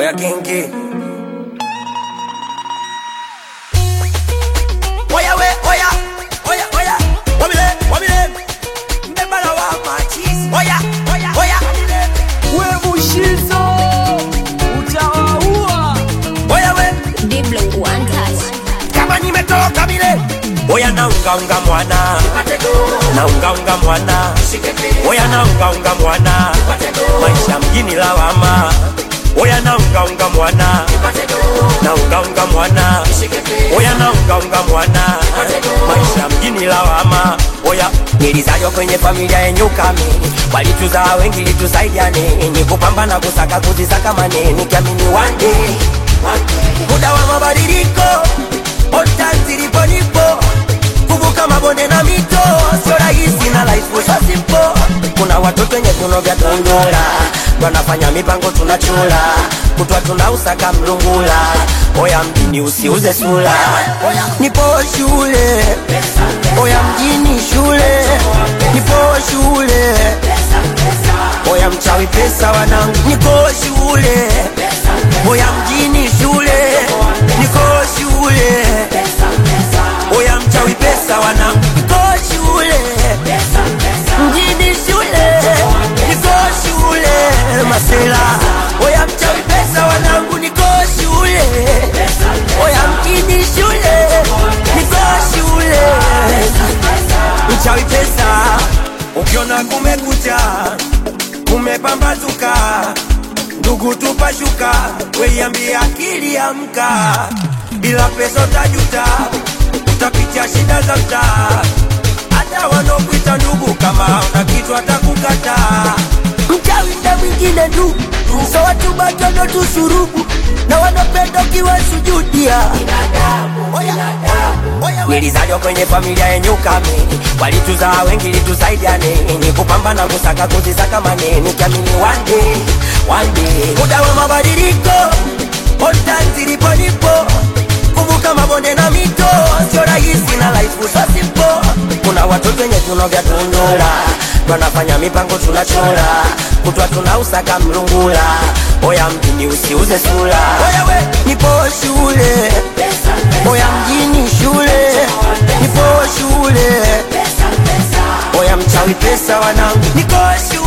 oya genge oya we oya oya oya wabile wabile mbebala wa machizi oya oya oya we mushizo utawaua oya we Diblo one touch. kama nimetoka bile oya naungaunga mwana naungaunga mwana oya naungaunga mwana maisha mjini lawama oya naungaunga mwana naungaunga mwana oya naungaunga mwana maisha mjini lawama oya nilizaliwa kwenye familia yenye ukamini walituzaa wengi litusaidiane ni kupambana kusaka kuzisaka maneni kiamini one day muda wa mabadiliko ota zilipo nipo kuvuka mabonde na mito sio rahisi na life sio simple kuna watoto wenye viuno vya tundura wanafanya mipango tunachula kutwa tunausaka mlungula oya mjini usiuze sula nipo shule oya mjini shule nipo shule oya mchawi pesa wanangu niko shule oya mjini shule niko shule oya mchawi pesa wanangu niko shule mjini shule niko shule masela oya mchawi pesa wanangu niko shule oya mjini shule niko shule mchawi pesa ukiona kumekucha kumepambazuka ndugu tupashuka weiambia akili amka bila pesa utajuta utapitia shida za mtaa hata wanaokuita ndugu kama una kitu atakukata mchawi na mwingine tu so watu batono tusurubu na wanapenda ukiwasujudia nilizaliwa kwenye familia yenye ukamini walituzaa wengi litusaidiane ni kupambana kusaka kuzisaka maneni kiamini one day, one day. muda wa mabadiliko ota zilipo nipo kuvuka mabonde na mito sio rahisi na life sio simple kuna watoto wenye viuno vya tundura wanafanya mipango tunachora kutwa tunausaka mlungula oya mjini usiuze sula oya we nipo shule oya mjini shule nipo shule oya mchawi pesa wanangu niko shule